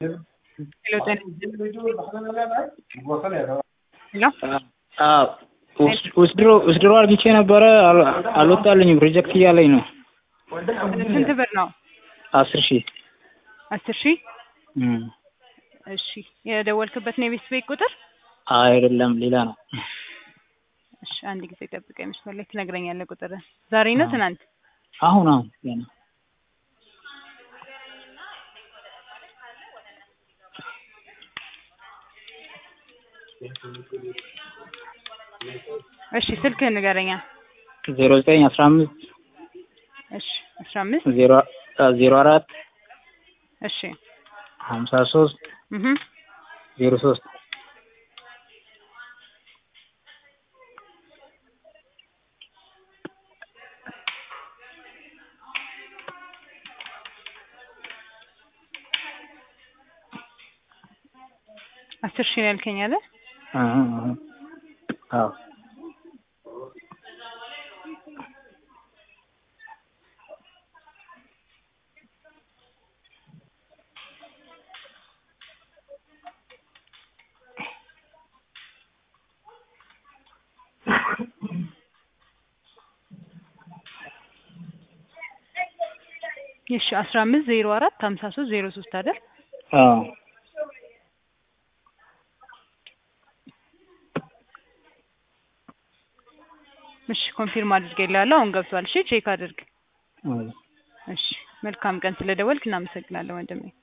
ውስድሮ አርግቼ ነበረ አልወጣልኝም ሪጀክት እያለኝ ነው። ስንት ብር ነው? አስር ሺህ አስር ሺህ እሺ የደወልክበት ነው የቤት ቤት ቁጥር? አይደለም ሌላ ነው። እሺ አንድ ጊዜ ጠብቀኝ መስመር ላይ ትነግረኛለህ ቁጥር ዛሬ ነው ትናንት? አሁን አሁን ገና እሺ ስልክህን ንገረኛ። ዜሮ ዘጠኝ አስራ አምስት እሺ አስራ አምስት ዜሮ ዜሮ አራት እሺ ሀምሳ ሶስት እህ ዜሮ ሶስት አስር ሺህ ነው ያልከኝ አይደል? አዎ እሺ አስራ አምስት ዜሮ አራት ሀምሳ ሶስት ዜሮ ሶስት አይደል? አዎ እሺ ኮንፊርም አድርጌልሃለሁ። አሁን ገብቷል። እሺ ቼክ አድርግ። እሺ መልካም ቀን። ስለደወልክ እናመሰግናለን ወንድሜ።